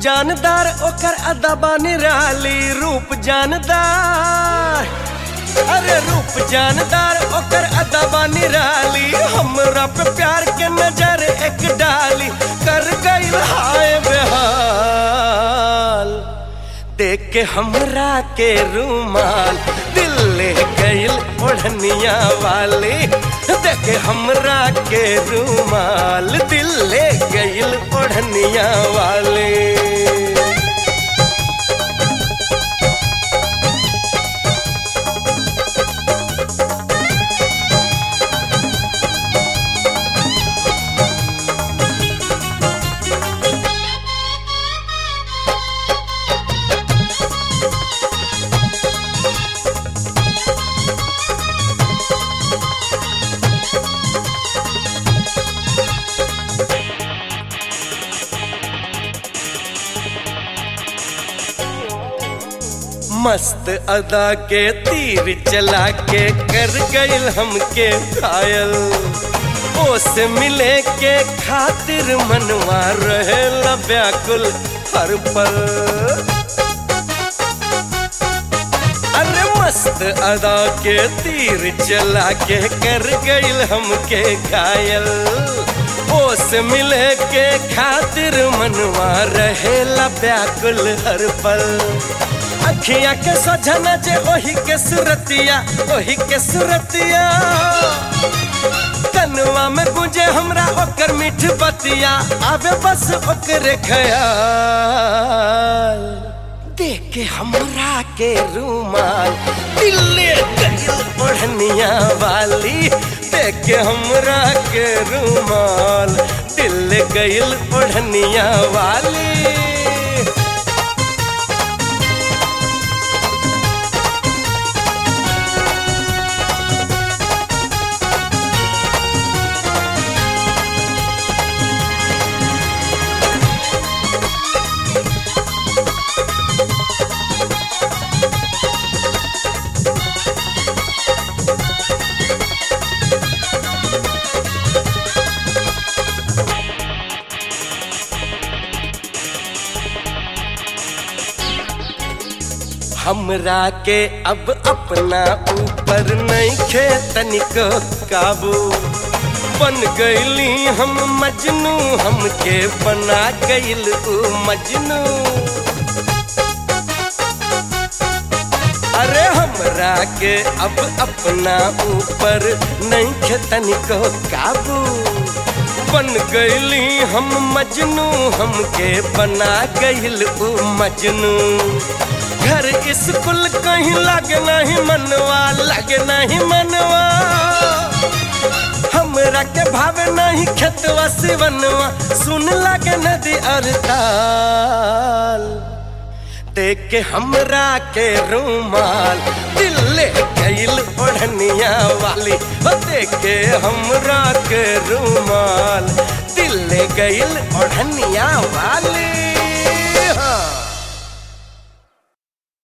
जानदार ओकर अदबा निराली रूप जानदार अरे रूप जानदार ओकर अदबा निराली हमरा पे प्यार के नजर एक डाली कर गई हाय बेहाल देख के हमरा के रूमाल दिल ले गईल ओढ़निया वाली देख के हमरा के रूमाल दिल ले गईल ओढ़निया वाली मस्त अदा के तीर चला के कर गईल हमके घायल ओसे मिले के खातिर मनवा रहे व्याकुल हर पल अरे मस्त अदा के तीर चला के कर गईल हमके घायल ओस मिले के खातिर मनवा रहेला व्याकुल हर पल अखियां के सोझना जे ओही के सुरतिया ओही के सुरतिया कनुआ में गुंजे हमरा ओकर मीठ बतिया आवे बस ओकरे ख्याल देख के हमरा के रूमाल दिल्ले गईल ओढ़निया वाली देख के हमरा के रूमाल दिल गईल ओढ़निया वाली हमरा के अब अपना ऊपर नहीं खे तनिको काबू बन गईली हम मजनू हमके बना गईल ऊ मजनू अरे हमरा के अब अपना ऊपर नहीं खे तनिको काबू बन गईली हम मजनू हमके बना गईल ऊ मजनू घर स्कूल कहीं लगे नहीं मनवा लगे नहीं मनवा हमरा के भावे नहीं खेतवा सिवनवा सुन लगे नदी और ताल देख के हमरा के रूमाल दिल ले गईल ओढ़निया वाली ओ देख के हमरा के रूमाल दिल ले गईल ओढ़निया वाली